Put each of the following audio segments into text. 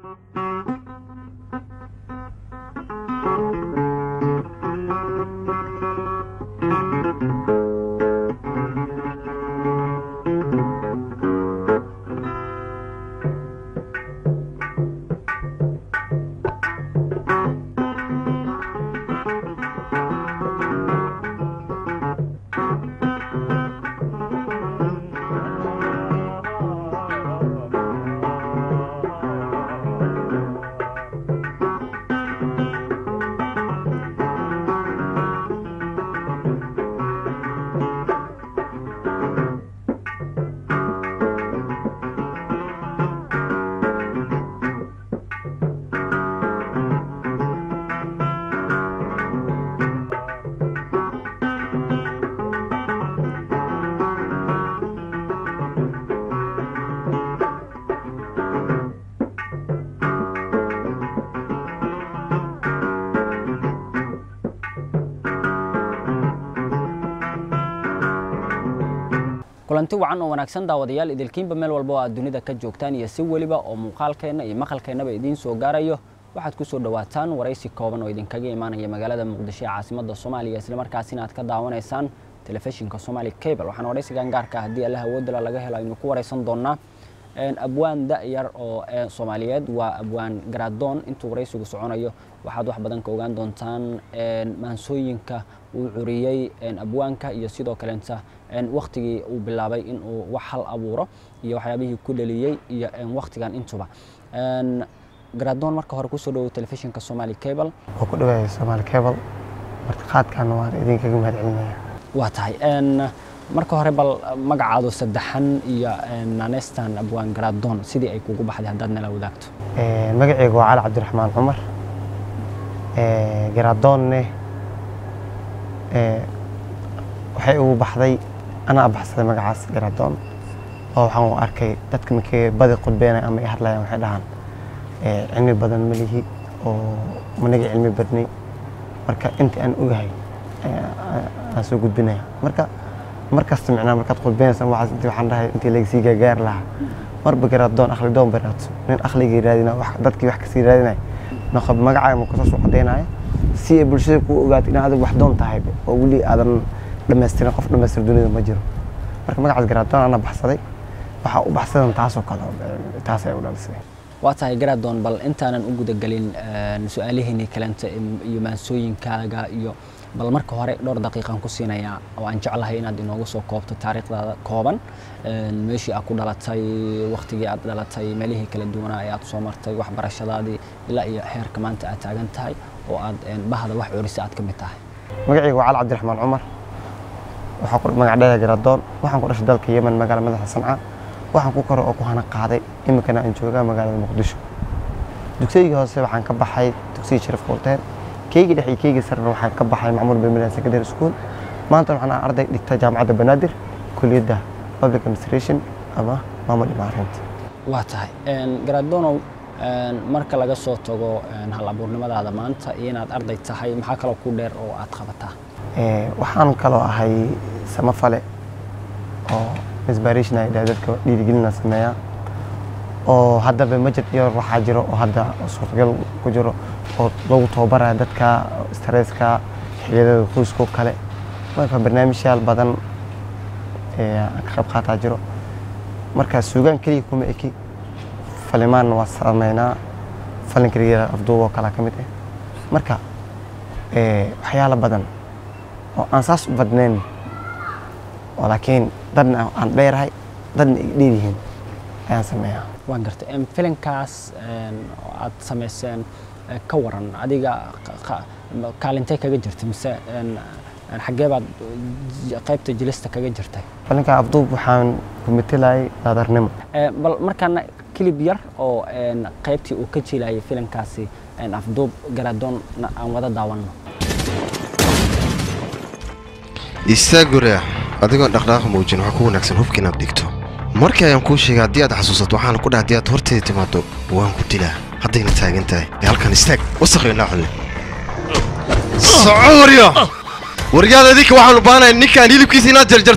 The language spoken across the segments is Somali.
kulanti wacan oo wanaagsan daawadayaal idilkiinba meel walba oo aad dunida ka joogtaan iyo si weliba oo muuqaalkeenna iyo maqalkeennaba idiin soo gaarayo waxaad ku soo dhowaataan waraysi kooban oo idinkaga imaanaya magaalada muqdisho ee caasimadda soomaaliya islamarkaasina aad ka daawanaysaan telefishinka somaali cable waxaan waraysigan gaarka haddii allah awoodala laga helo aynu ku waraysan doonaa abwaan da-yar oo soomaaliyeed waa abwaan garaadoon intuu waraysigu soconayo waxaad wax badan ka ogaan doontaan maansooyinka uu curiyey abwaanka iyo sidoo kaleenta waktigii uu bilaabay inuu wax hal abuuro iyo waxyaabihii ku dhaliyey iyo waktigan intuba garaadoon marka hore kusoo dhawow telefishinka somaali cable waa ku dhawaaya somaali cable martiqaadkaana waan idinkaga mahad celinaya waa tahay marka hore bal magacaado saddexan iyo nanestan abwaan garaadoon sidii ay kugu baxday haddaad nala wadaagto magaceyga waa cali cabdiraxmaan cumar garaadoonne waxay ugu baxday anaa baxsaday magacaas garaadoon oo waxaan u arkay dadka markay badi qudbeenay ama ay hadlayaan waxay dhahaan cilmi badan ma lihi oo managa cilmi badnay marka intii aan ogahay aan soo gudbinaya marka markasta micnaa markaad qudbeenaysa waxaas intii waxaan dhahay intii laga sii gaagaari lahaa marba garaadoon akhli doon bay raadso nin akhligii raadina dadkii wax kasii raadinaya noqob magacaaga ma kusoo caddaynaya si ay bulshada kuu ogaato in adigu wax doon tahay oo weli aadan dhamaystirin qof dhamaystir dunida ma jiro marka magacaas garaadoon ana baxsaday waxaa u baxsadan taasoo kale taas ay u dhalisay waa tahay garaadoon bal intaanan u gudagelin su-aalihiinii kalenta iyo maansooyinkaaga iyo bal marka hore dhowr daqiiqan ku siinayaa oo aan jeclahay inaad inoogu soo koobto taariikhdaada kooban meeshii aad ku dhalatay waktigii aad dhalatay meelihii kala duwanaa ee aad soo martay waxbarashadaadii ilaa iyo xeerka maanta aad taagan tahay oo aad bahda wax curisa aad ka mid tahay magacayga waa cali cabdiraxmaan cumar waxaa ku magac dheeda garaadoon waxaan ku dhashay dalka yemen magaala madaxa sanca waxaan ku koro oo ku hana qaaday iminkana aan joogaa magaalada muqdisho dugsigii hoose waxaan ka baxay dugsigii sharif qurteen keygii dhex iyo keygii sarena waxaan ka baxay macmuul bilmilan secondary school maanta waxaan arday dhigta jaamacadda banaadir kuliyadda public administration ama maamul imaarinta waa tahay garaadonow marka laga soo tago hal abuurnimadaada maanta iyo inaad arday tahay maxaa kaloo ku dheer oo aad qabataa waxaan kaloo ahay samafale oo inspiration ay dhahay dadka dhiirigelina sameeya oo haddaba majid iyo waxaa jiro oo hadda suurtagal ku jiro oo lagu tababaraya dadka stresska xiliyadada qoyskoo kale marka barnaamijyaal badan aan ka qayb qaataa jiro marka suugaan keliya kuma eki falimaanna waa sameynaa falin keliya afduuboo kalaa ka mid ah marka waxyaalo badan oo aan saas u badnayn oo laakiin dadna aan dheerahay dadna ay dheer yihiin ayaan sameeyaa waan gartay filinkaas oo aad samayseen ka waran adiga kaalintay kaga jirtay mise xaggee baad qaybta jilista kaga jirtay falinka afduub waxaan ku metelayay daadarnimo bal markaana kilib yar oo qaybtii uu ka jilayay filinkaasi afduub garaadoonna aan wada daawanno istaagure adigoon dhaqdhaaqa muujin waxaa ku wanaagsan hubka inaad dhigto markii ayaan kuu sheegay haddii aad xasuusato waxaana ku dhaha haddii aad horteeda timaado waan ku dilaa haddayna taagan tahay ee halkan istaag wasakhiyo naaxulle soco waryo waryaada idinka waxaanu baanaya ninkaan hilibkiisa inaad jarjartaan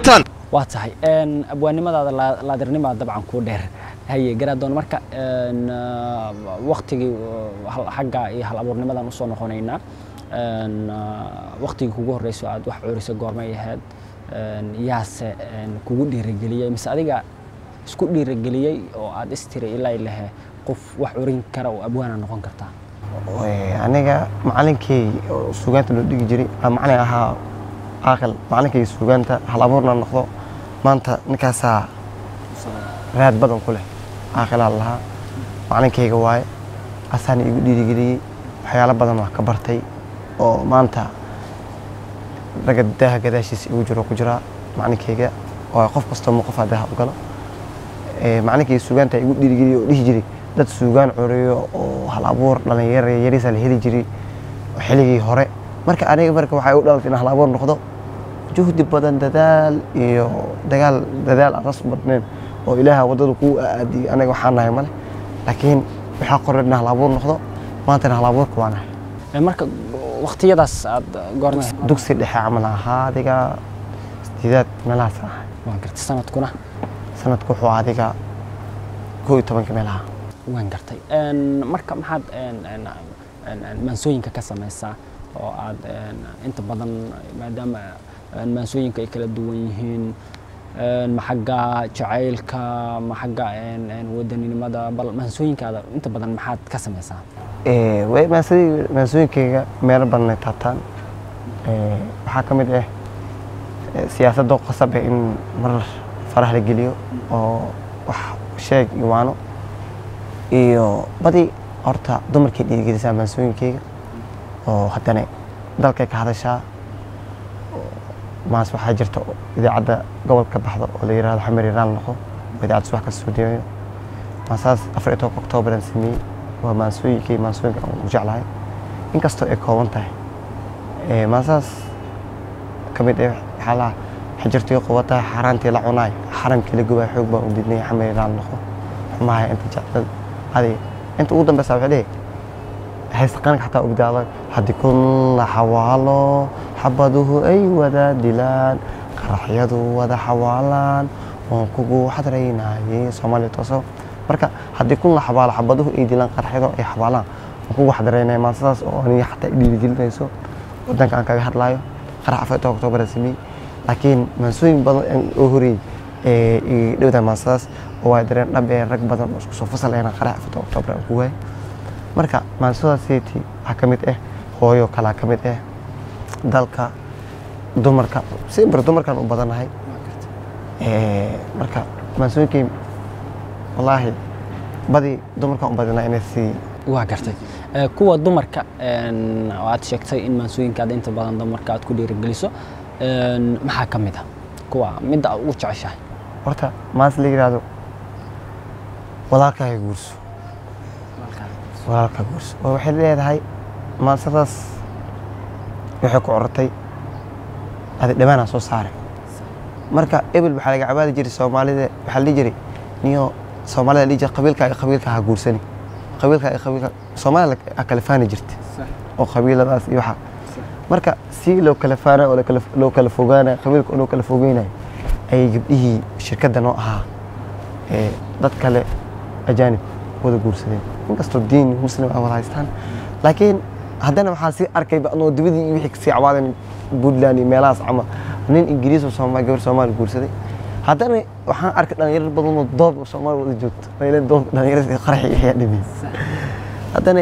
waa tahay abwaannimadaada laadirnimaa dabcan kuu dheer haye garaadoon marka waktigii xagga iyo hal abuurnimadan usoo noqonaynaa waktigii kugu horreyso aad wax cuurisa goormay ahayd yaase kugu dhiirageliyey mise adiga isku dhiirageliyey oo aad istiri ilaa ilahe qof wax curin kara oo abwaana noqon kartaa aniga macalinkey oo suugaanta loo dhigi jiray aa macalin ahaa caaqil macalinkay suugaanta hal abuurna noqdo maanta ninkaasaa raad badan ku leh caaqilaa lahaa macalinkayga waaye asaana igu dhiirigeliyey waxyaalo badan waa ka bartay oo maanta ragga daaha gadaashiisa igu jiro ku jiraa macalinkayga oo qof kastoo ma qofaa daaha u galo macalinkayga suugaanta igu dhiirigeliyey oo dhihi jiray dad suugaan curiyo oo hal abuur dhalinyaro yariisa la heli jiray xilligii hore marka aniga marka waxay u dhalatay in hal abuur noqdo juhdi badan dadaal iyo dagaal dadaal aan ras u badnayn oo ilaaha waddada kuu aadiyey aniga waxaan nahay male laakiin waxaa qoran in hal abuur noqdo maantana hal abuurka waa nahay marka waktiyadaas aad goorma dugsi dhexe camal ahaa adiga sideedaad meelahaas ahay waan gartay sanadkuna sanadku wuxuu adiga koo iyo tobanka meelaha waan gartay marka maxaad maansooyinka ka samaysaa oo aad inta badan maadaama maansooyinka ay kala duwan yihiin ma xagga jacaylka ma xagga wadaninimada bal maansooyinkaada inta badan maxaad ka samaysaa way maansooyinkayga meelo badan ay taabtaan waxaa ka mid ah siyaasadda qasab eh in marar faraha la geliyo oo wax sheeg iyo waano iyo badi horta dumarkay dhiirigelisaa maansooyinkayga oo haddana dalkay ka hadashaa maas waxaa jirta idaacadda gobolka baxda oo la yidhahdo xamar iraan noqo oo idaacadda subax ka soo deeyo maasaas afar iyo tobanka oktoobaran sameeyey waa maansooyinkay maansooyinka aan u jeclahay inkastoo ay kooban tahay maasaas ka mid ah waxaa lahaa xajirtii qubatahay xaaraantii la cunaay xaramkii la gubaa xoog baan u didnay xamar iraan noqo xumahay inta jeclad adi inta ugu dambeysa waxay dhihi haystaqaanka xataa ogdaado haddii kun la xawaalo xabaduhu ay wada dilaan qaraxyadu wada xawaalaan oon kugu xadraynayay soomaaliya tooso marka haddii kun la xabaalo xabaduhu ay dilaan qaraxyadu ay xawaalaan oon kugu xadraynaya maasadaas oo aniga xataa dhiirigelinayso wadanka aan kaga hadlaayo qarax afar toban oktoobar sameeyey laakiin maansooyin badan oo horeeyey ee dhowdaa maasadaas oo waa dareen dhab ee rag badan oo isku soo fasal ayna qarax afar toban oktoobar aan ku waayay marka maansadaaseti waxaa ka mid ah hooyo kalaa ka mid ah dalka dumarka simbar dumarkan u badanahay marka maansooyinkay wallaahi badi dumarkan u badana inay sii waa gartay kuwa dumarka oo aad sheegtay in maansooyinkaada inta badan dumarka aad ku dhiirigeliso maxaa ka mid a kuwa midda aad ugu jeceshahay horta maas la yidhaahdo walaalkaaga guurso walaalkaa guurso oo waxay leedahay maansadaas waxay ku corotay adi dhammaanaa soo saaray marka ebel waxaa laga cabaadi jiray soomaalida waxaa la dhihi jiray niyo soomaalida la dhihi jiray qabiilkaaga qabiilka ha guursani qabiilkaaga qabiilka soomaalida a kala faani jirta oo qabiiladaas iyo waxa marka si loo kala faana oo loo kala fogaana qabiilka oo loo kala fogeynayo ayay gabdhihii shirkadda noo ahaa dad kale ajaanib wada guursadeen inkastoo diin muslim ay wada haystaan laakiin haddana waxaa sii arkayba anoo dibadii iyo wixii kasii cawaadan puntland iyo meelahaas cama nin ingiriis oo sooma gabar soomaali guursaday haddana waxaan arkay dhalinyaro badan oo doobka soomaali wada joogto maylan doobka dhalinyarada qaraxi ayaa dhimiyey haddana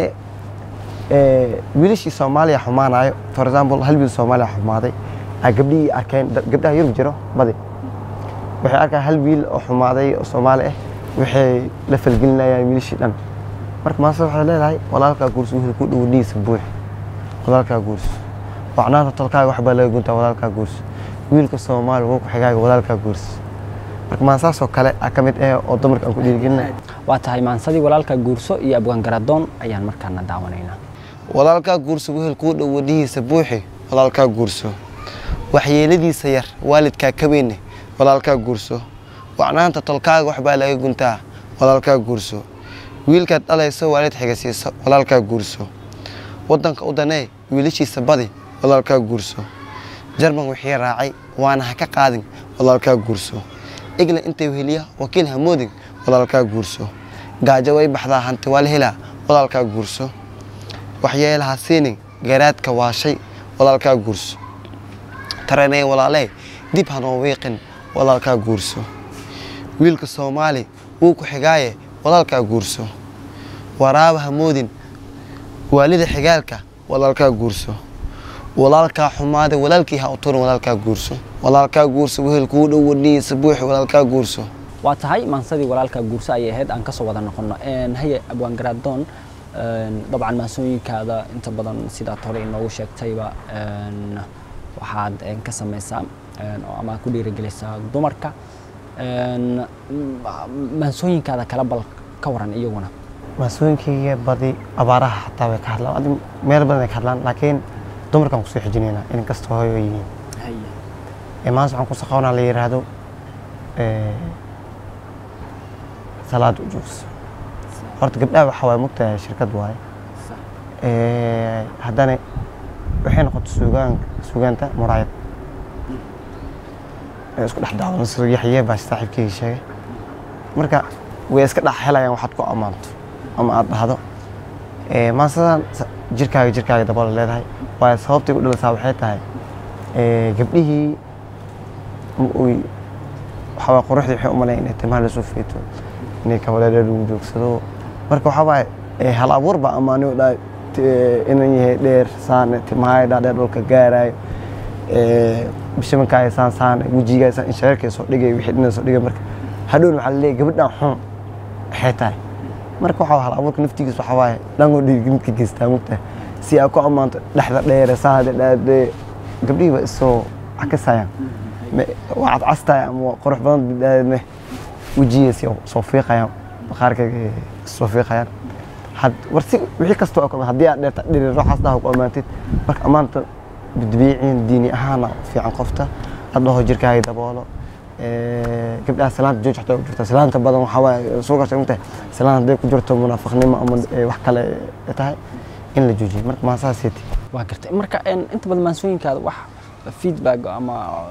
wiilashii soomaaliya xumaanayo for example hal wiil soomaaliya xumaaday aa gabdhihii arkeen gabdhaha yurub jiro badi waxay arkaan hal wiil oo xumaaday oo soomaali ah waxay la falgelinayaan wiilashii dhan marka maase waxay leedahay walaalkaa guurso wixii ku dhow dhiisa buux walaalkaa guurso wacnaanta tolkaaga waxbaa laga guntaa walaalkaa guurso wiilka soomaali wuu ku xigaaga walaalkaa guurso marka maasaasoo kale a ka mid ah oo dumarka aan ku dhiirigelinay waa tahay maansadii walaalka guurso iyo abgaan garadoon ayaan markaana daawanaynaa walaalkaa guurso wehel kuu dhow wadhihiisa buuxi walaalkaa guurso waxyeeladiisa yar waalidkaa ka weyne walaalkaa guurso wacnaanta tolkaaga waxbaa laga guntaa walaalkaa guurso wiilkaad dhalayso waalid xigasiiso walaalkaa guurso waddanka u danee wiilashiisa badi walaalkaa guurso jarman wixii raacay waana ha ka qaadin walaalkaa guurso igla intay weheliya wakiil hamoodin walaalkaa guurso gaajo way baxdaa hanti waa la helaa walaalkaa guurso waxyeelaha siinin garaadka waa shay walaalkaa guurso taranay walaalee dib hanoo wiiqin walaalkaa guurso wiilka soomaali wuu ku xigaaye walaalkaa guurso waraaba hamoodin waalida xigaalka walaalkaa guurso walaalkaa xumaade walaalkii ha u turin walaalkaa guurso walaalkaa guurso wehel kuu dhow wadnihiisa buuxi walaalkaa guurso waa tahay maansadii walaalka guurso ayay ahayd aan kasoo wada noqono haye abwaan garaadoon dabcan maansooyinkaada inta badan sidaad hore inoogu sheegtayba waxaad ka samaysaa ama ku dhiirigelisaa dumarka maansooyinkaada kala bal ka waran iyaguna maasooyinkayga badi abaaraha xataa way ka hadlaan adi meel badan ay ka hadlaan laakiin dumarkaan kusoo xijinaynaa in kasta hooyo ay yihiin maanta waxaan kusoo qabanaa la yidhaahdo salaada u joogso horta gabdhaha waxaa waaye mugtahay shirkad waaye haddana waxay noqotay sugaan sugaanta muraayad isku dhex daawan sida yaxye baa saaxiibkeyga sheegay marka way iska dhex helayaan waxaad ku ammaanto ama aad dhahdo maansadan jirkaaga jirkaaga daboola leedahay waayo sababtay u dhalisaa waxay tahay gabdhihii waxaa waay quruxdii waxay u malayn inay timaha lasoo feeto inay kabaledha lagu joogsado marka waxaa waaye hal abuur baa ammaaniyo dhaa inan yahay dheer saane timahay dhaa dheer dhulka gaaraayo bishamankaaya saan saane wejigaa saan inshareerkay soo dhigay wixii dhina soo dhigay marka hadhowna waxaa laleeyahay gabadhan xun waxay tahay marka waxaa hal abuurka naftigiis waxaa waaye dhangoo dhiirgelinka geystaa mugtahay si aad ku ammaanto dhexda dheere saade dhaadee gabdhihii ba isoo cakasayaan waa cadcastahay ama qurux badan bidhaadne wejigiis soo fiiqayaan bakhaarkayga soo fiiqayaan had war si wixii kasta oo haddii aad dheerta dhiri ruuxaas dhaha ku ammaantid marka ammaanta bidbiiciin diini ahaana fiican qofta aad dhaho jirkaaga daboolo gabdhaha salaanta jooj xataa ku jirta salaanta badan waxaa waaye soo gashay mugtahay salaan hadday ku jirto munaafiqnimo ama wax kale tahay in la joojiyo marka maasaasiti waa gartay marka inta badan maansooyinkaada wax feedback ama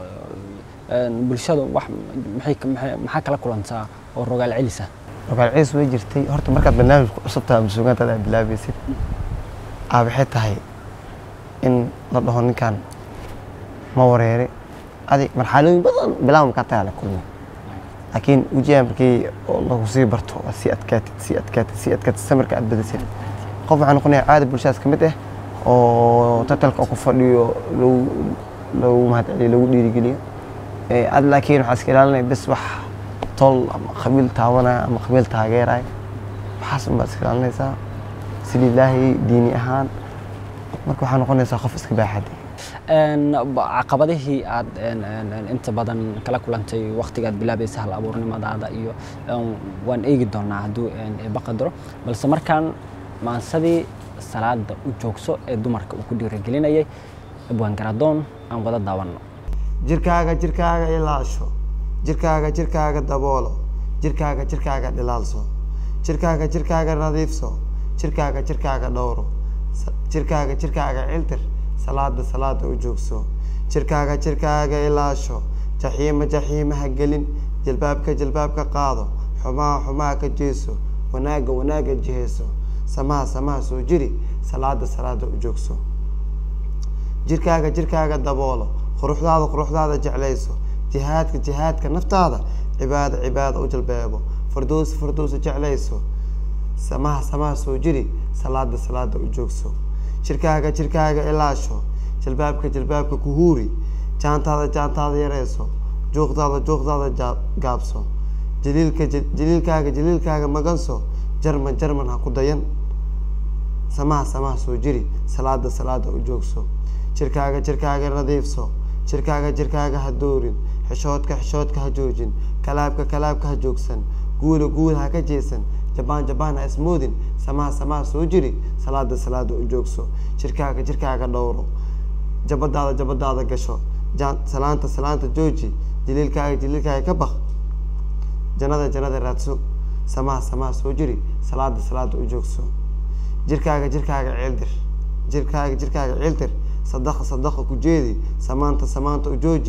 bulshada wax maxaa kala kulantaa oo rogaal celisa rogaal celis way jirtay horta markaad barnaamijku cusubtaha ama suugaantaada aad bilaabaysid aa waxay tahay in la dhaho ninkan ma wareere adi marxalooyin badan bilaaba markaa tagaa la kulmay laakiin wejigaa markii lagu sii barto waa sii adkaatid sii adkaatid sii adkaatid samarka aad badasid qof waxaa noqonaya caadi bulshadaas ka mid ah oo tatalka oo ku fadhiyo lagu lagu mahadceliyo lagu dhiirigeliyo ad laakiin waxaa iska ilaalinaya bes wax tol ama qabiil taabanaya ama qabiil taageeraya waxaas unbaad iska ilaalinaysaa si lilaahi diini ahaan marka waxaa noqonaysaa qof iska baaxadi caqabadihii aad inta badan kala kulantay waktigaad bilaabaysa hal abuurnimadaada iyo waan eegi doonaa hadduu baqadaro balse markaan maansadii salaada u joogso ee dumarka uu ku dhiirigelinayay abwaan garadoon aan wada daawanno jirkaaga jirkaaga ilaasho jirkaaga jirkaaga daboolo jirkaaga jirkaaga dhilaalso jirkaaga jirkaaga nadiifso jirkaaga jirkaaga dhowro jirkaaga jirkaaga ciltir salaada salaada u joogso jirkaaga jirkaaga ilaasho jaxiima jaxiima ha gelin jilbaabka jilbaabka qaado xumaha xumaha ka jeeso wanaagga wanaagga jiheyso samaha samaha soo jiri salaada salaada u joogso jirkaaga jirkaaga daboolo quruxdaada quruxdaada jeclayso jihaadka jihaadka naftaada cibaada cibaada u jalbeebo fardoos fardoosa jeclayso samaha samaha soo jiri salaada salaada u joogso jirkaaga jirkaaga ilaasho jilbaabka jilbaabka ku huuri jaantaada jaantaada yareyso juuqdaada juuqdaada gaabso jaliilka jaliilkaaga jaliilkaaga maganso jarman jarman ha ku dayan samaha samaha soo jiri salaada salaada u joogso jirkaaga jirkaaga nadiifso jirkaaga jirkaaga ha doorin xishoodka xishoodka ha joojin kalaabka kalaabka ha joogsan guula guula ha ka jeesan jabaan jabaan ha ismoodin samaha samaha soo jiri salaada salaada u joogso jirkaaga jirkaaga dhowro jabadaada jabadaada gasho salaanta salaanta jooji jaliilkaaga jaliilkaaga ka baq jannada jannada raadso samaha samaha soo jiri salaada salaada u joogso jirkaaga jirkaaga ciildir jirkaaga jirkaaga ciildir sadaqa sadaqa ku jeedi samaanta samaanta u jooji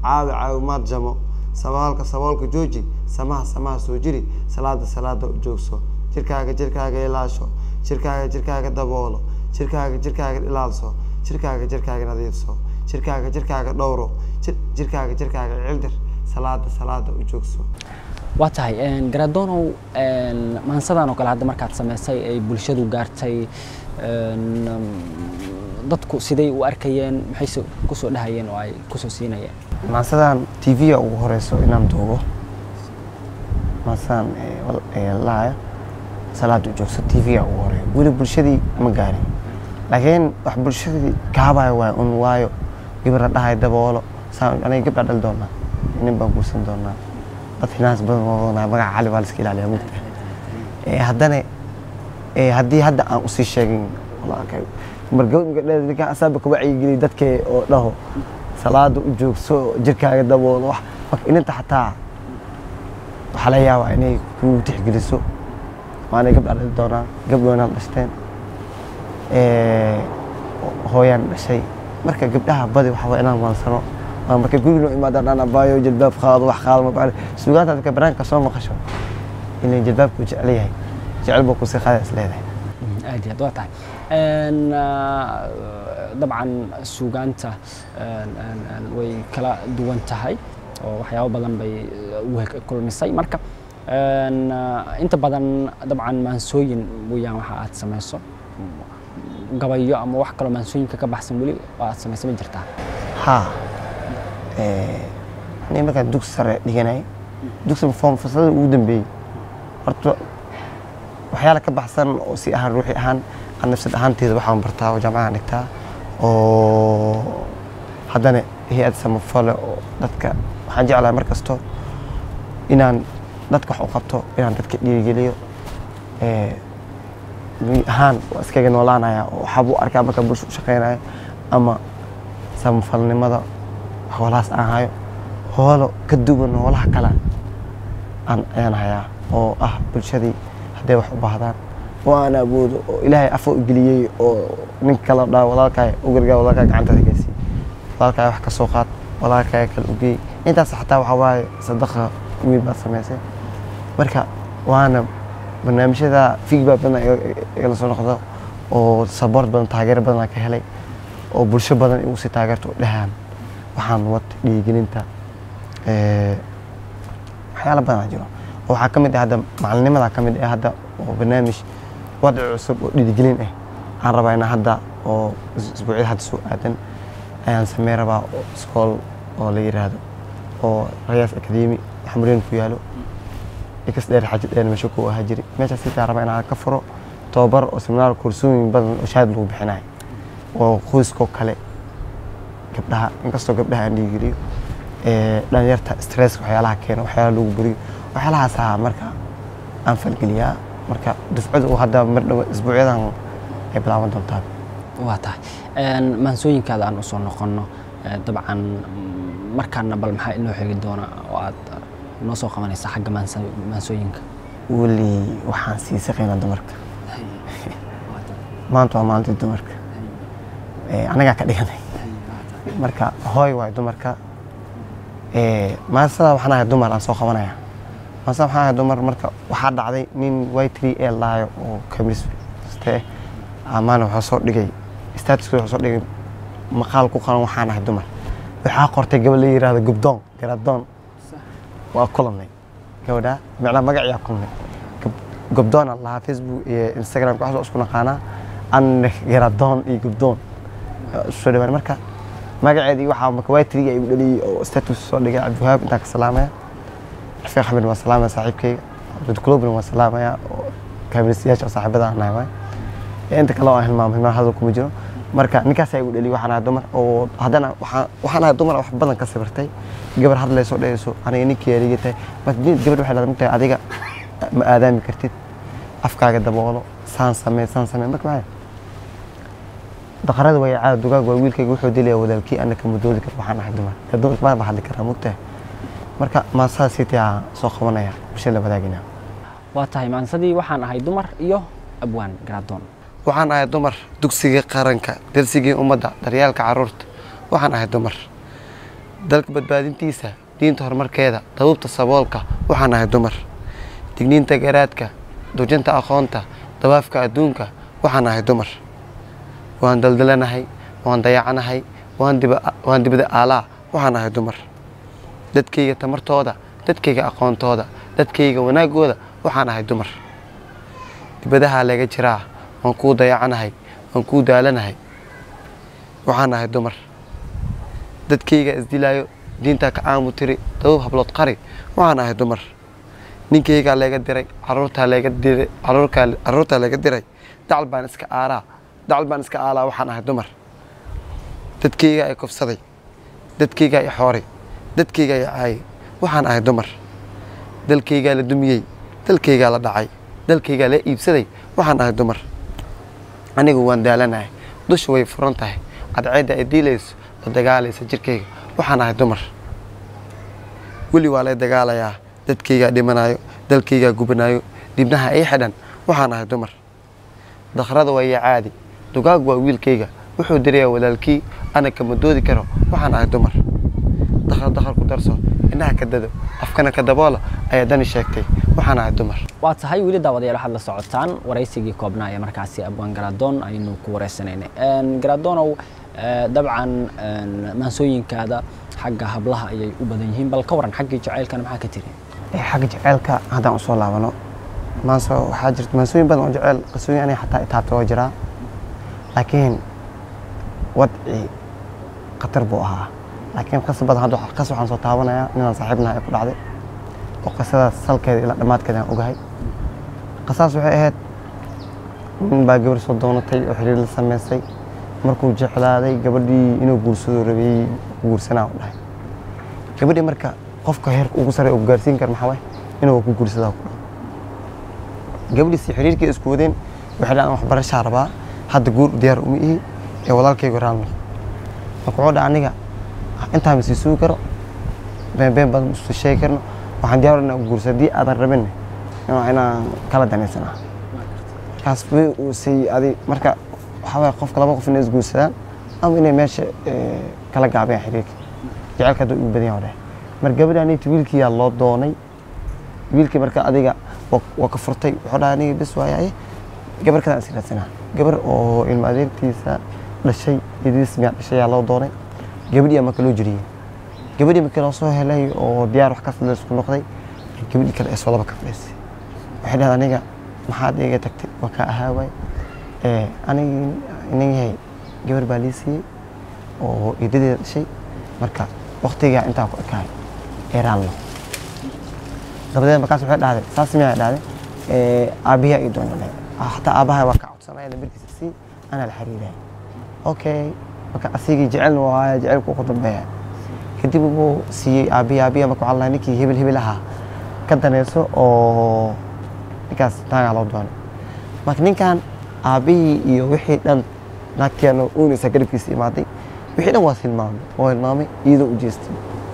caawi caawimaad jamo sabaalka saboolka jooji samaha samaha soo jiri salaada salaada u joogso jirkaaga jirkaaga ilaasho jirkaaga jirkaaga daboolo jirkaaga jirkaaga ilaalso jirkaaga jirkaaga nadiifso jirkaaga jirkaaga dhowro jir- jirkaaga jirkaaga cildir salaada salaada u joogso waa tahay garadonow maansadan oo kale hadda markaad samaysay ay bulshadu gaartay een, um, dadku siday u arkayeen maxayse kusoo dhahayeen oo ay kusoo siinayeen maasadan tv-ga ugu horeyso inaan duubo maasadan ee, wal- ee, laaya salaada u joogso tv-ga ugu horeeyo weli bulshadii ma gaarin laakiin wax bulshadii kaabaya waay un waayo gabadha dhahay daboolo saan aniga gabdha dhali doonaa nin baan guursan doonaa dad finaans badan oo wadanaa magaca cali baa la iska ilaaliyaa mugta ee haddana ee haddii hadda aan usii sheegin walaalkay mar gabadh gabdheed ninkaan asaaba ka wacyigeliy dadkee oo dhaho salaada u joogso jirkaaga daboolo wax marka inanta xataa waxaa laga yaabaa inay kugu tixgeliso waanay gabdha dhali doonaa gabdhoonaan dhashteen ee, hooyaan dhashay marka gabdhaha badi waxa waa inaan maansano waa marka guriga noo imaadaan aan abaayo jilbaab qaado wax qaado ma bacdi suugaanta dadka banaanka soo maqasho inay jilbaabku jecel yahay jecel buu kusii qaada is leedahay aad iyo aad waa tahay Een, ah, dabcan suugaanta een, een, een, way kala duwan tahay oo waxyaabo badan bay eh, u hek- kulmisay marka een, ah, inta badan dabcan maansooyin weyaan waxa aad samayso gabayo ama wax kaloo maansooyinka ka baxsan weli oo aad samaysa ma jirtaa haa aniga markaan dugsi sare dhiganay dugsiga form fasalada ugu dambeeyey horta waxyaala ka baxsan oo si ahaan ruuxi ahaan aan nafsad ahaanteeda waxaan bartaa oo jaamacadaan dhigtaa oo haddana hay-ad samafale oo dadka waxaan jeclahay mar kasto inaan dadka wax u qabto inaan dadka dhiirigeliyo ee, guud ahaan waa iskaga noolaanaya oo waxaabuu arkaa markaa bulsha u shaqeynayo ama samafalnimada hoolahaas aan hayo hoolo ka duwan hoolaha kale aan ayaan hayaa oo ah bulshadii hadday wax u baahdaan oo aan awoodo oo ilaahay afo u geliyey oo nin kale dhaa walaalkaa u gargaa walaalkaa gacantaada gaarsiiy walaalkaa wax ka soo qaad walaalkaa kale u geey intaas xataa waxaa waaye sadaqa weyn baad samaysay marka waana barnaamijyada feedback badan iga- igala soo noqdo oo support badan taageero badan aan ka helay oo bulsho badan igu sii taageerto oo dhahaan waxaan wad dhiirigelinta ee, waxyaala badan aa jiro oo waxaa ka mid ah hadda macalinimada ka mid ah hadda oo barnaamij wadci cusub oo dhiirigelin ah aan rabaa inaan hadda oo is- isbuucyada hadda soo aadan ayaan samey rabaa oo iskool oo la yiraahdo oo rayaas academy xamreen ku yaalo ikas dheer xaji dheer meesha ku ahaa jiri meeshaas sitaa rabaa inaan ka furo tababar oo seminaar koorsooyin badan oo shahaad lagu bixinayo oo qoyskoo kale gabdhaha inkastoo gabdhaha aan dhiigeliyo ee, dhalinyarta stress waxyaalaha keena waxyaalaha lagu buriyo waxyaalahaasaa marka aan falgeliyaa marka dufcada uu hadda mar dhow isbuucyadan ay bilaaban doontaa waa tahay Een, maansooyinkaada aan usoo noqonno eh, dabcan mm, markaana bal maxaa inoo xigi doona oo aad eh, noo soo qabanaysa xagga maansa- maansooyinka weli waxaan sii saqaynaa dumarka maanta waa maalintii dumarka Ee, anagaa ka dhiganay marka hooy waay dumarka Ee, maasada waxaan ahay dumar aan soo qabanaya maasada waxaan ahay dumar marka waxaa dhacday nin y three a laayo oo kamiste amaana wuxuu soo dhigay statuska wuxuu soo dhigay maqaal ku qoran waxaan ahay dumar waxaa qortay gabadh la yiraahdo gubdoon garadoon waa kulanay gabadha macnaa magaciyaa kulnay gobdoon aan lahaa facebook iyo instagram waxaasoo isku naqaanaa an garadoon iyo gobdoon soo dhawaan marka magaceedii waxaa marka waa triga igu dhaliyey oo status soo dhigay cabdiwahaab intaan ka salaamaya rafiiq xamed waa salaamaya saaxiibkayga abdulkulubna waa salaamaya oo kaamilistayaasha oo saaxiibada aan nahay waay Ee, inta kale oo aan hilmaamo hilmaan hadal kuma jiro marka ninkaasaa igu dhaliyey waxaan ahay dumar oo haddana waxaan waxaan ahay dumar wax badan ka sawirtay gabar hadlayso dhehayso aniga ninkii aligay tahay marka nin- gabadh waxay leedahay mugtahay adiga ma aadaami kartid afkaaga daboolo saan samee saan samee marka maxay daqarada way caada dugaag waa wiilkayga wuxuu dilaya walaalkii ana kama doodi karo waxaan ahay dumar Dee dumarka ma hadli karaa mugtahay marka maasadaa sitaa soo qabanaya bulshada la wadaagina waa tahay maansadii waxaan ahay dumar iyo abwaan garadoon waxaan ahay dumar dugsigii qaranka darsigii ummadda daryaalka caruurta waxaan ahay dumar dalka badbaadintiisa diinta horumarkeeda dabuubta saboolka waxaan ahay dumar digniinta garaadka dujinta aqoonta dawaafka adduunka waxaan ahay dumar waan daldalanahay waan dayacanahay waan diba- waan dibada aalaa waxaan ahay dumar dadkayga tamartooda dadkayga aqoontooda dadkayga wanaagooda waxaan ahay dumar dibadahaa laga jiraa waan kuu dayacanahay waan kuu daalanahay waxaan ahay dumar dadkayga isdilaayo diintaa ka aamu tiri dabab hablood qari waxaan ahay dumar ninkaygaa layga diray caruurtaa layga diray caruurkaa caruurtaa layga diray dacal baan iska aaraa dacal baan iska aalaa waxaan ahay dumar dadkaygaa i kufsaday dadkaygaa i xooray dadkaygaa i caayay waxaan ahay dumar dalkaygaa la dumiyey dalkaygaa la dhacay dalkaygaa la iibsaday waxaan ahay dumar anigu waan daalanahay dusha way furan tahay cadceedda ay diilayso la dagaalaysa jirkayga waxaan ahay dumar weli waa lay dagaalayaa dadkaygaa dhimanayo dalkaygaa gubanayo dibnaha ii xidhan waxaan ahay dumar dakhrada waa ii caadi dugaag waa wiilkayga wuxuu dirayaa walaalkii ana kama doodi karo waxaan ahay dumar dakhar dakhar ku darso indhaha ka dado afkana ka daboola ayaa dani sheegtay waxaan ahay dumar waa tahay weli daawadayaal waxaad la socotaan waraysigii koobnaa ee markaasi abwaan garadoon aynu ku wareysanaynay garadoonow eh, dabcan en, maansooyinkaada xagga hablaha ayay u badan yihiin bal ka waran xaggii jacaylkana maxaa ka tiri Ee, xagga jaceylka haddaan usoo laabano maanso waxaa jirta maansooyin badan oo jeceyl qisooyin aniga xataa itaabta waa jiraa laakiin wadci khatar buu ahaa laakiin qisa badan hadda waxa- qis waxaan soo taabanayaa ninaan saaxiibnaha ee ku dhacday oo qisadaas salkeeda ilaa dhammaadkeeda aan ogahay qisaas waxay ahayd nin baa gabar soo doonatay oo xiriir la samaystay markuu jeclaaday gabadhii inuu guursado rabay guursanaa u dhahay gabadhii marka qofka heerka ugu sare uu gaarsiin karo maxaa waay inuu ku guursadaa ku dhaho gabadhiisi xiriirkii isku wadeen waxay dhahaan waxbarashaa rabaa hadda guur diyaar uma ihi ee walaalkaygu raalmi marka wuxuu dhaha aniga intaa masii sugi karo been been badan isu sheegi karno waxaan diyaar inaan guursa haddii aadan rabin waa inaan kala danaysanaa markaas way uu say adi marka waxaa waay qofka laba qof inay isguursadaan ama inay meesha eh, kala gaabiyaan xiriirka jacaylka hadda ugu badan yahay dheh mar gabadhaaniti wiilkiyaa loo doonay wiilkii marka adiga waa- waa ka furtay wuxuu dhaha aniga bes waayaye gabar kalaan is raadsanaa gabar oo ilmo adeertiisa dhashay idiis miyaa dhashay yaa loo doonay gabadhii marka loo jiriyey gabadhii markii loo soo helay oo diyaar wax kasta la isku noqday gabadhii kale ee soo laba ka fadhiisay waxay dhahayd aniga maxaad iga tagtay waa kaa ahaa waay ee anigi inan yahay gabar baa lii siiyey oo idadeeda dhashay marka waktigaa intaa ku ekaay ee raallo dabadeed markaas waxay dhahday saas miyaa dhahday ee aabbiyaa ii doonay hataa aabbaha waa ka codsanaya lambarkiisa sii anaa la xiriiraya okay marka asigii jecelna waa haya jecelku ku dambeeya kadib wuu siiyey aabbiya aabbiya marka waxaa la ninkii hebel hebel ahaa ka danayso oo ninkaas naagaa loo doonay marka ninkan aabbihii iyo wixii dhan naagtiyaana uunaysa garabkiisa imaaday wixii dhan waa hilmaamay waa hilmaamay iyadoo u jeestay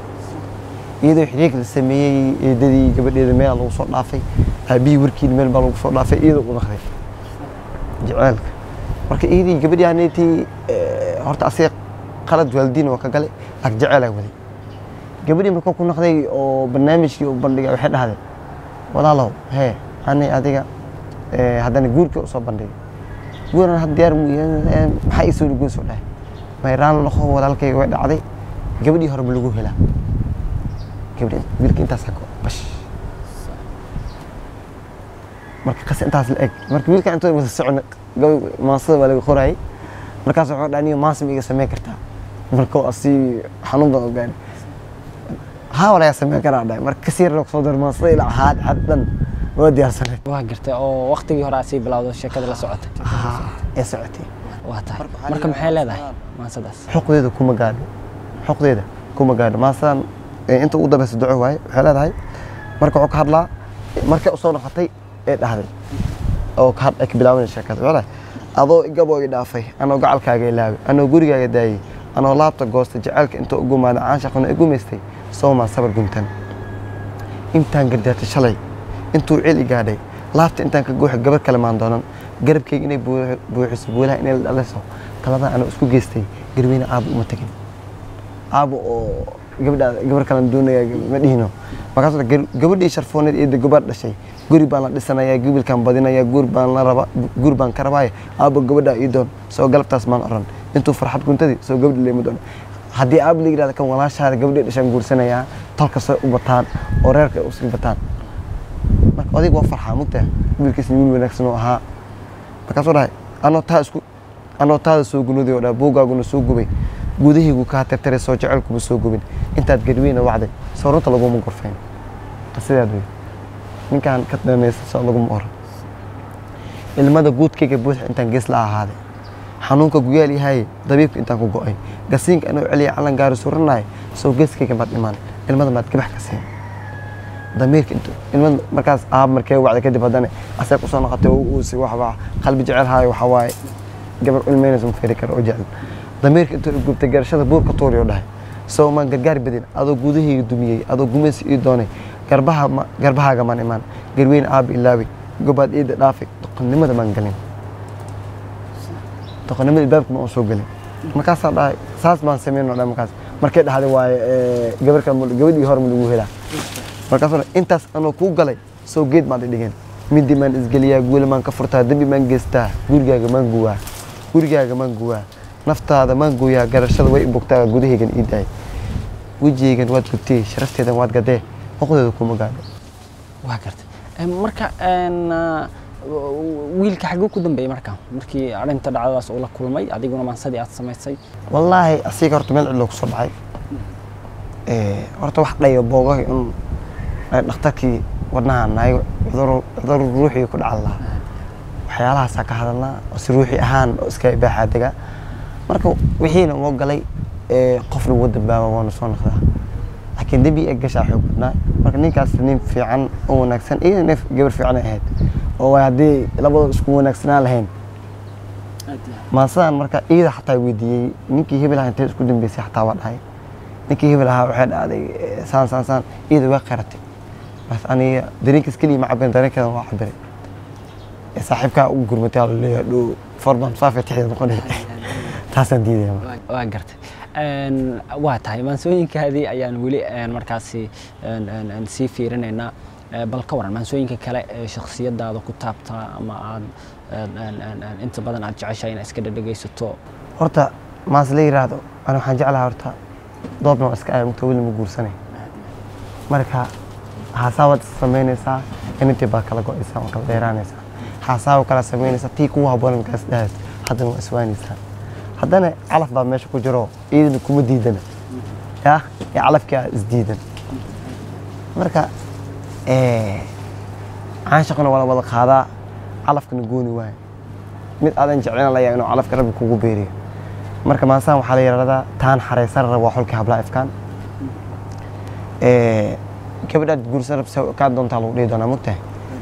iyadoo xiriirka la sameeyey eedadii gabadheeda meel lagu soo dhaafay aabihii warkiina meel baa lagu soo dhaafay iyadoo u naqday jaceylka marka iyadii gabadhii aneetii horta asiga qalad waalidiin waa ka galay laakiin jaceyl ay waday gabadhii markuu ku naqday oo barnaamijkii u bandhigay waxay dhahdeen walaalow hee ani adiga eh, haddana guurkii usoo bandhigay guuran had diyaar mu yahay, maxaa ii soo dhugoon soo dhahay mayraan noqo walaalkayga way dhacday gabadhii hore ma lagu helaa gabadhi wiilka intaas hako bash marka qas intaas la eg marka wiilka intooda wada socon maasada baa laga qorayay markaas wuxuu dhaha niyo maasa ma iga sameyn kartaa marka waa si xanuun badan u gaaray haa walayaa sameyn karaa dhahay marka kasii yar soo dar maasada ilaa haad had dhan waa diyaarsanay waa gartay oo waktigii hore aad sii bilowdo sheekada la socotay ee socotay waa tahay marka maxay leedahay maasadaas xuqdeeda kuma gaadho xuqdeeda kuma gaadho maasadan ee inta ugu dambeysa duco waaye waxay leedahay marka wuxuu ka hadlaa markay usoo noqotay ee dhahday oo ka had- ay ka bilaabanay sheekada wuxuu leeyahay adoo igaboo i dhaafay anoo gacalkaaga ilaaway anoo gurigaaga daayey anoo laabta goostay jacaylka inta u gumaaday caanshaquna i gumaystay soomaa sabar guntan intaan gardaartay shalay intuu cil i gaadhay laabta intaan ka gooxay gabar kale maan doonan garabkayga inay buux- buuxiso buulaha inay la dhaliso taladan anoo isku geystay garweyne aabo uma tegin aabo oo gabadha gabar kalan doonaya ma dhihino markaas gabadhii sharfooneed eeda gabaad dhashay guri baan la dhisanayaa gibilkaan badinayaa guur baan la raba guur baan ka rabaaye aabo gabadha ii doon soo galabtaas maan oran intuu farxad guntadii soo gabadhi leema doon haddii aab la yidhahda kan walaashaada gabadhii dhashaan guursanayaa tolka soo u bataan oo reerka ay usii bataan marka odayga waa farxaa mugtaa wiilkiisna wiil wanaagsan oo ahaa markaasuu dhahay anoo taa isku anoo taada soo gunuday oo dhaha buugaaguna soo gubay gudahaygu kaa tirtiray soo jecelkuba soo gubin intaad garweyna wacday soo runta laguma gorfayn sidaad wey ninkaan ka danaysa soo laguma oran ilmada guudkayga buuxa intaan gees la ahaaday xanuunka guyaal yahay dabiibka intaan ku go'ay gasiinka anoo celiya calan gaari suranaay soo geeskayga maad dhimaan ilmada maad gabax ka siin damiirka intu ilmada markaas aab markee wacday kadib haddana asee kusoo noqotay oo uusi waxbaa qalbi jecel haayo waxaa waaye gabar ilmeynaysa ma feri karo oo jecel damiirka intuu gubtay garashada buurka tuuri oo dhahay soo maan gargaar badin adoo gudahayga dumiyey adoo gumaysi ii doonay garbaha ma garbahaaga maan imaan garweyne aabi ilaawi gobaad iida dhaafay doqonnimada maan galin doqonnimada ilbaabka ma aan soo gelin markaasaa dhahay saas baan samayn oo dhan markaas markay dhahday waaye gabarka gabadhii hore ma lagu helaa markaasuu dhahay intaas anoo kuu galay soo geed maad i dhigeen midi maan isgeliyaa guula maan ka furtaa dembi maan geystaa gurigaaga maan guwaa gurigaaga maan guwaa naftaada maan gooyaa garashada way bogtaa gudahaygan ii daay wejigaygan waad gubtiyey sharafteedan waad gadee xuqudeeda kuma gaadho waa gartay marka wiilka xagguu ku dambeeyey marka markii arrinta dhacdadaas uu la kulmay adiguna maansadii aad samaysay wallaahi asiga horta meel cidloo kusoo dhacay horta wax dhayo boogahi un dhakhtarkii wadnaha nahay cudur ruuxii ku dhacan lahaa waxyaalahaasaa ka hadalnaa oo si ruuxi ahaan oo iska baaxaa degaa marka wixiina moo galay qofna wuu dambaaba waana soo noqdaa laakiin dembi ee gashaa xoog badnaa marka ninkaas nin fiican oo wanaagsan iyo neef gabar fiican ay ahayd oo waay haddii labadoo isku wanaagsanaan lahayn maasadaan marka iida xataa weydiiyey ninkii hebel ahaa intee isku dambeysay xataa waa dhahay ninkii hebel ahaa waxay dhacday saan saan saan iida waa qaratay bas aniga dareenkiis keliya ma cabirin dareenkeeda waa cabiray saaxiibkaa ugu gurmatay ala leeyahay dhow forban saafay tixda noqonay taasaan diidaya waa gartay waa tahay maansooyinkaadii ayaan weli markaasi sii fiirinaynaa bal ka waran maansooyinka kale ee shakhsiyadaada ku taabtaa ama aad inta badan aad jeceshahay inaad iska dhadhegaysato horta maas la yiraahdo ana waxaan jeclahaa horta doobna waa iska aaya mugta weli ma guursanay marka haasaawad samaynaysaa inantii baa kala go'aysaa oo kala dheeraanaysaa haasaawa kala samaynaysaa tii kugu habboon markaas dhahays haddana waa iswaanaysaa haddana calaf baa meesha ku jiro iyadana kuma diidana ya ee calafkii aa isdiidan marka caanshaqana waa la wada qaadaa calafkana gooni waayo mid aadan jeclaan layaa inuu calafka rabbi kugu beeriyo marka maasaan waxaa la yidhahdaa taan xaraysan rab waa xulkii hablaa ifkaan gabadhaad guursan rabsa kaa doontaa lagu dhihi doonaa mogtahay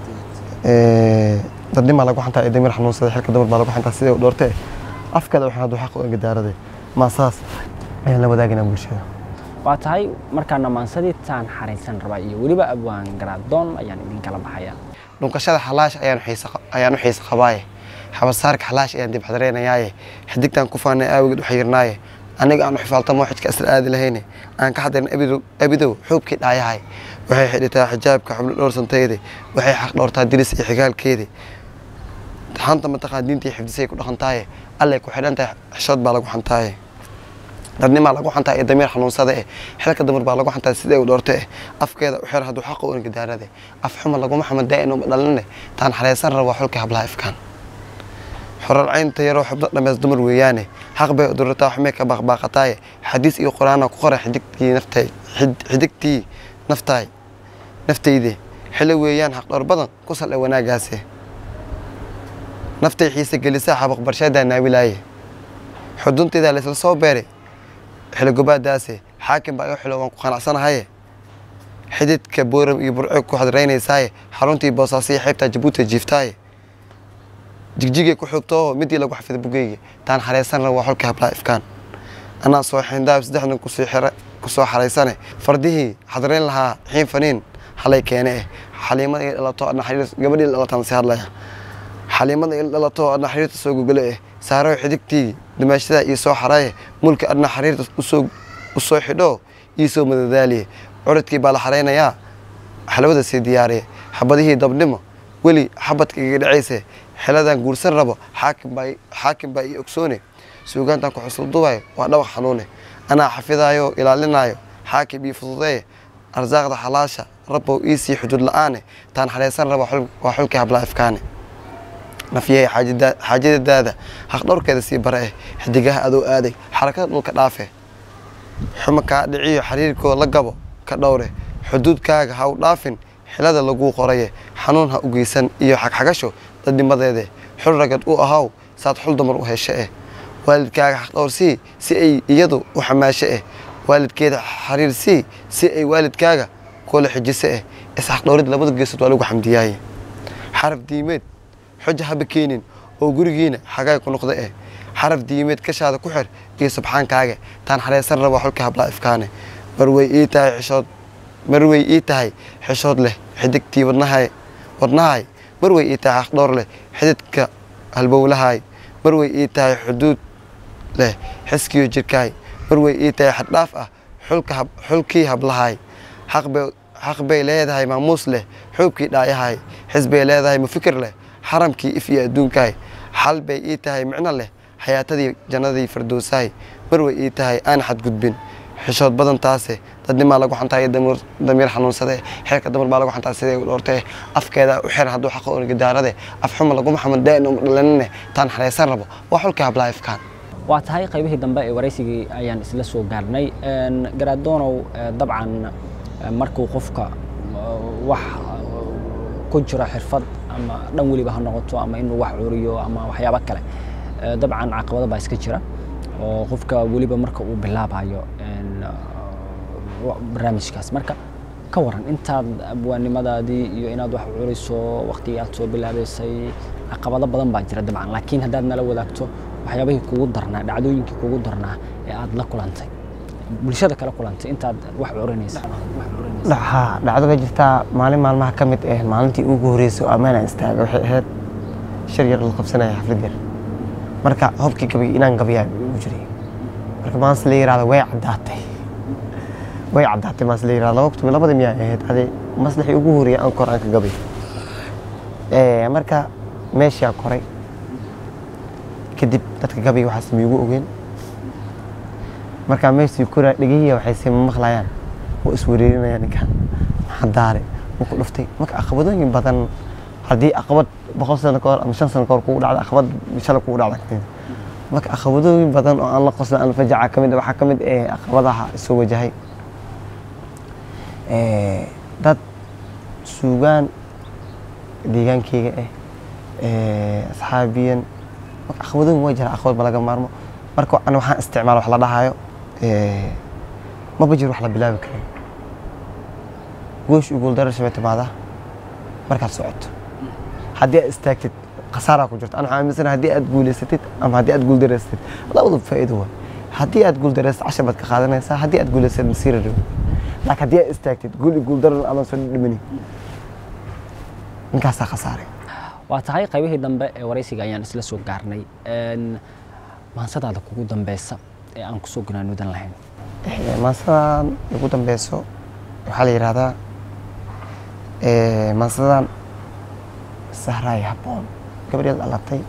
dadnimaa lagu xantaa ee damir xanuunsada xilka dumar baa lagu xantaa sidee u dhoortee afkeeda waxaan hadduu xaq u engadaaraday maasaas ayaan la wadaaganaa bulshada waa tahay markaana maansadii taan xaraysan rabaa iyo weliba abwaan garaadoon ayaan idinkala baxayaa dhunkashada xalaash ayaan ayaan u xiisa qabaaye xabasaarka xalaash ayaan dib xadareynayaaye xidigtaan ku faanay aawigeed u xayirnaaye aniga aan u xifaaltamo xijka asal aadi lahayne aan ka xadarin abidow xuubkii dhaayahay waxay xidhitaa xijaabka xubno dhowrsantayde waxay xaq dhowrtaa diris iyo xigaalkeede xanta mataqaan diintii xifdisay ku dhaqantaaye allay ku xidhan tahay xishood baa lagu xantaaye dadnimaa lagu xantaa iyo damiir xanuunsada eh xilka dumar baa lagu xantaa sidee u dhoorte eh afkeeda u xir hadduu xaqa u engadaarade af xuma laguma xamadaa inuuma dhaline taan xareysan raba xulkii hablaha ifkaan xorar caynta yaroo xubno dhameys dumar weeyaane xaq bay udurataa xumay ka baaqbaaqataaye xadiis iyo qur-aana ku qoray xidigtii naftay xidigtii naftaay naftayde xilo weeyaan xaq dhowr badan ku sal ee wanaagaase naftay xiise gelisaa xabaq barsheedaa naabilaaye xuduntaydaa laysla soo beeray xiligobaadaase xaakim baa iga xilo waan ku qanacsanahaye xididka booram iyo burco ku xadraynaysaaye xaruntii boosaasiya xeybtaa jabuuti jiiftaaye jigjigay ku xogtoo midii lagu xafiday bugeyga taan xareysan raba waa xolkii hablaa ifkaan anaa soo xindaab saddex nin kusoo xaraysane fardihii xadrayn lahaa xiin faniin halay keene eh xaliimada ila dhalato adna xariir gabadhii la dhalataan si hadlaya xaliimada ila dhalato adna xariirta soo gogole eh saaro xidigtii dimaashada iyo soo xaraye mulka adna xariirta usoo usoo xidho iisoo madadaaliye curadkii baa la xaraynayaa xalwada sii diyaariye xabadihii dabnimo weli xabadka iga dhacayse xeladan guursan rabo xaakim baa xaakim baa ii ogsoone suugaantan ku xusul dubayo waa dhawaq xanuune anaa xafidaayo ilaalinayo xaakim ii fududeeye arsaaqda xalaasha rabbow iisii xuduud la-aane taan xareysan rabo xul- waa xulkii habla ifkaane nafyahay xaajada- xaajadadaada haqdhowrkeeda sii bare eh xidigaha adoo aaday xarakada dhulka dhaafe xuma kaa dhiciyo xiriirkoo la gabo ka dhowre xuduudkaaga ha u dhaafin xilada laguu qoraye xanuun ha u geysan iyo xagxagasho dadnimadeede xul ragad u ahaw saad xul dumar u heshe eh waalidkaaga xaqdhowrsii si ay iyadu u xamaashe eh waalidkeeda xariirsii si ay waalidkaaga kula xijise eh isxaqdhowrid labada geesood waa lagu xamdiyaaye xaraf diimeed xuja haba keenin oo gurigiina xagaay ku noqda eh xaraf diimeed kashaada ku xir iyo subxaankaaga taan xareysan rabo xulka hablaa ifkaane marway ii tahay xishood marway ii tahay xishood leh xidigtii wadnahay wadnahay marway ii tahay xaqdhowr leh xididka halbowlahay marway ii tahay xuduud leh xiskiyo jirkaay marway ii tahay xaddhaaf ah xulka hab- xulkii hablahay xaq bay xaq bay leedahay maamuus leh xoogkii dhaayahay xis bay leedahay mufikir leh xaramkii if iyo adduunkaay xal bay ii tahay micno leh xayaatadii jannadii firdowsahay marway ii tahay aan xadgudbin xishood badan taase dadnimaa lagu xantaaya damir- damiir xanuunsade xeerka damar baa lagu xantaa sidee u dhoortee afkeeda u xir hadduu xaqa onigidaarade af xuma laguma xaman daa'in uma dhalanine taan xareysan rabo waa xulkii hablaa ifkaan waa tahay qaybihii dambe ee waraysigii ayaan isla soo gaarnay Een, garaadonow eh, dabcan eh, markuu qofka eh, wax eh, ku jiro xirfad ama dhan weliba ha noqoto ama inuu wax curiyo ama waxyaabo kale eh, dabcan caqabado baa iska jira oo qofka weliba marka uu bilaabayo een, eh, wa- barnaamijkaas marka ka waran intaad abwaanimadaadii iyo inaad wax curiso waqtigii aad soo bilaabaysay caqabado badan baa jira dabcan laakiin haddaad nala wadaagto waxyaabihii kugu darnaa dhacdooyinkii kugu darnaa ee aad la kulantay bulshada kala kulantay intaad wax curinaysa haa dhacdo baa jirtaa maalin maalmaha ka mid ah maalintii ugu horreysay oo ammaanaan istaaga waxay ahayd shir yar la qabsanaya xaflad yar marka hobkii gabay inaan gabayaa ugu jiray marka maanta la yiraahdo way caddaatay way caddaatay maanta la yiraahdo laba kutumi labada miyaa ahayd ade maslaxii ugu horreeyay aan kor aan ka gabay Eh, marka meeshaa koray kadib dadka gabay waxaas miigu ogeen markaa meeshii koraa dhegehiya waxay sii maqlayaan oo iswareerinayaan ninkan maxaa daare wuu ku dhuftay marka caqabadooyin badan haddii caqabad boqol sano ka hor ama shan sano ka hor kugu dhacda caqabad shalay kugu dhacda kamid marka caqabadooyin badan oo aan la qosla aan fajaca ka mid ah, waxaa ka mid eh caqabadaha isoo wajahay Eh, dad suugaan deegaankeyga ah eh, asxaabiyan marka caqabadooyin waa jira caqabad ma laga maarmo marka ana waxaan isticmaala wax la dhahayo eh, maba jiro wax la bilaabi karin goosh ugul darar shabay timaada markaad socoto haddii aad istaagtid khasaaraa ku jirto ana waxaan aaminsanahay haddii aad guuleysatid ama haddii aad guuldareysatid labadu faa'iido waa haddii aad guuldareysatid cashar baad ka qaadanaysaa haddii aad guuleysatid masiira dhow laakiin haddii aad istaagtid guul iyo guuldarar adan soo dhimani ninkaasaa khasaaray waa tahay qaybihii dambe ee waraysiga ayaan isla soo gaarnay Een, maansadaada kugu dambeysa ee aan kusoo gunaanuudan lahayn Eh, maansadan ugu dambeyso waxaa la yidhahdaa eh, maansadan sahraay habboon gabadheed dhalatay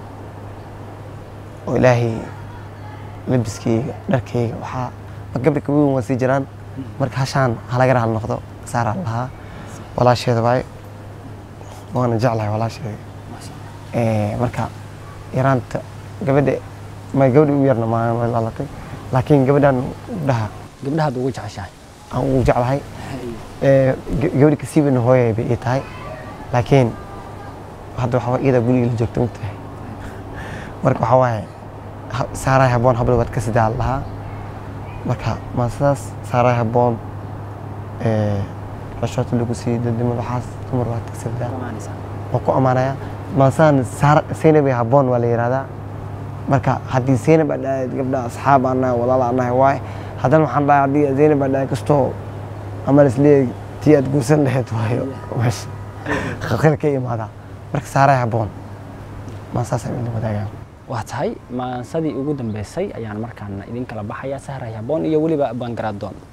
oo ilaahay labiskeyga dharkeyga waxaa ma gabdha kaweyn waa sii jiraan marka hashaan halaga raal noqdo saaraa lahaa walaasheeda waaye waana jeclahay walaasheeda Eh, marka yaraanta gabadha ma gabadha ugu yarna ma ma dhalatay laakiin gabadhan dhaha gabdhahaad ugu jeceshahay aan ugu jeclahay Eh, ga- gabadha kasii weyn hooyay bay ii tahay laakiin hadda waxaa waay iyada guriga la joogta mugtahay marka waxaa waaye ha- saaraay habboon habla waad ka sidaa lahaa marka maasadaas saaraay habboon eh, xishoota lagu siiyey dadnimada waxaas dumar waad ka sidaa waan ku ammaanayaa maasaan seynabay habboon waa la yihahdaa marka haddii seynab aad dhahayd gabdha asxaab aan nahay walaal aan nahay waaye haddana waxaan dhahay haddii zeynab aad dhahay kastoo ama isleeyahay tii aad guursan lahayd waayo meesha khilkhil ka imaadaa marka saaray habboon maasaasaan idin wadaagaa waa tahay maansadii ugu dambeysay ayaan markaan idin kala baxayaa sahray habboon iyo weliba bangaradoon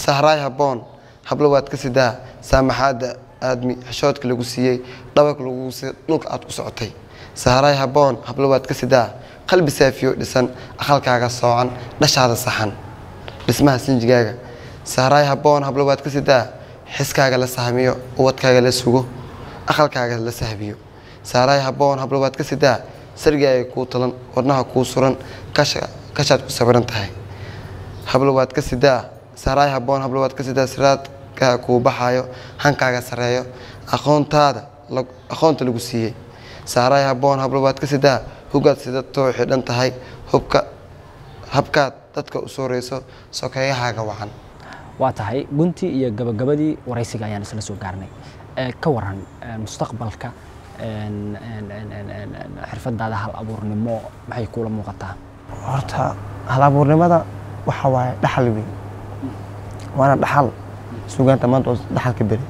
sahraay habboon hablo waad ka sidaa saamaxaadda aadmi xishoodka lagu siiyey dhabarka lagu siiyey dhulka aad ku socotay sahraay habboon hablo waad ka sidaa qalbi saafiyo dhisan aqalkaaga soocan dhashaada saxan dhismaha sinjigaaga sahraay habboon hablo waad ka sidaa xiskaaga la sahmiyo ubadkaaga la sugo aqalkaaga la sahbiyo sahraay habboon hablo waad ka sidaa sarigaaga kuu talan wadnaha kuu suran kasha kashaad ku sawiran tahay hablo waad ka sidaa sahraay habboon hablo waad ka sidaa siraadkaa kuu baxaayo hankaaga sareeyo aqoontaada lag- aqoonta lagu siiyey sahraay habboon hablo waad ka sidaa hugaad sida too xidhan tahay hubka habkaad dadka u sooreyso sokeeyahaaga wacan waa tahay guntii iyo gabagabadii waraysiga ayaan isla soo gaarnay Ee, ka waran ee, mustaqbalka een, een, een, een, een, een, xirfadaada hal abuurnimo maxay kuula muuqataa horta hal-abuurnimada waxa waaye dhaxal weyn waana dhaxal sugaanta maanta oo dhaxalka beri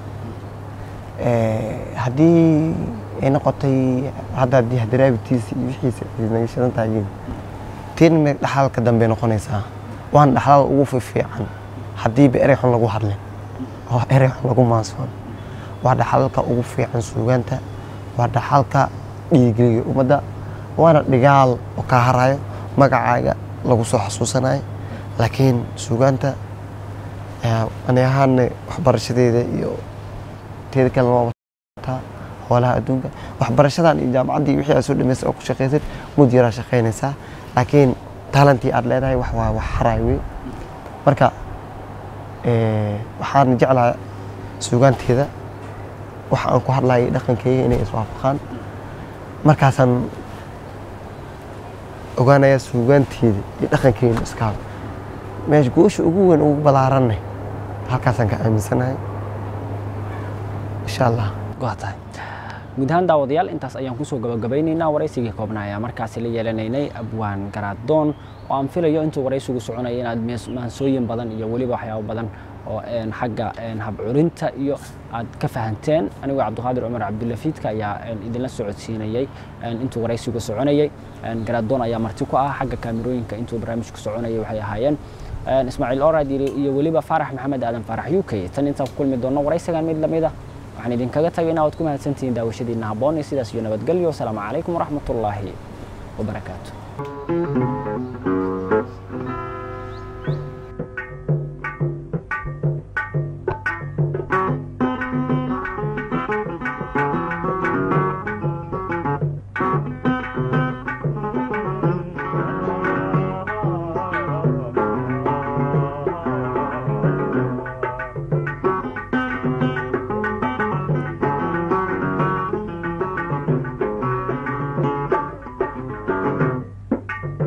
haddii ay noqotay hadda haddii hadaraabitiisa iyo wixiisa ay naga shidan tahayiin tiin me dhaxalka dambe noqonaysaa waana dhaxlada ugu fiifiican haddiiba erey xun lagu hadlin oo erey xun lagu maansoon waa dhaxalka ugu fiican suugaanta waa dhaxalka dhiigeliya ummadda waana dhigaal oo kaa harayo magacaaga lagu soo xasuusanayo laakiin suugaanta eh, ani ahaana waxbarashadeeda iyo teeda kale waa wataa hoolaha adduunka waxbarashadan iyo jaamacaddii wixii aad soo dhamaysay oo ku shaqaysid mud yaraa shaqaynaysaa laakiin talantii aad leedahay wax waa wax haraay wey marka eh, waxaan jeclahay suugaanteeda waxa aan ku hadlayay dhaqankeyga inay iswaafaqaan markaasaan ogaanaya suugaanteeda iyo dhaqankeyga iskaaba meesha goosha ugu weyn ugu balaaranay halkaasaan ka aaminsanahay insha allah waa tahay guud ahaan daawadayaal intaas ayaan kusoo gabagabaynaynaa waraysigii koobnaa ayaa markaasi la yeelanaynay abwaan garaadoon oo aan filayo intuu waraysigu soconaya inaad mees- maansooyin badan iyo weliba waxyaabo badan oo een, xagga een, habcurinta iyo aad ka fahanteen anigoo cabdiqaadir cumar cabdulafiidka ayaa een, idinla socodsiinayay een, intuu waraysigu soconayay een, garaadoon ayaa marti ku ah xagga kaamirooyinka intuu barnaamijku soconayay waxay ahaayeen een, ismaaciil orad iyo weliba faarax maxamed aadan faarax u k tan intaan ku kulmi doono waraysigan mid lamid ah waxaan idinkaga tagaynaa waad ku mahadsantihiin daawashadiina habboon iyo sidaas iyo nabadgelyo asalaamu calaykum waraxmatullaahi wabarakaatu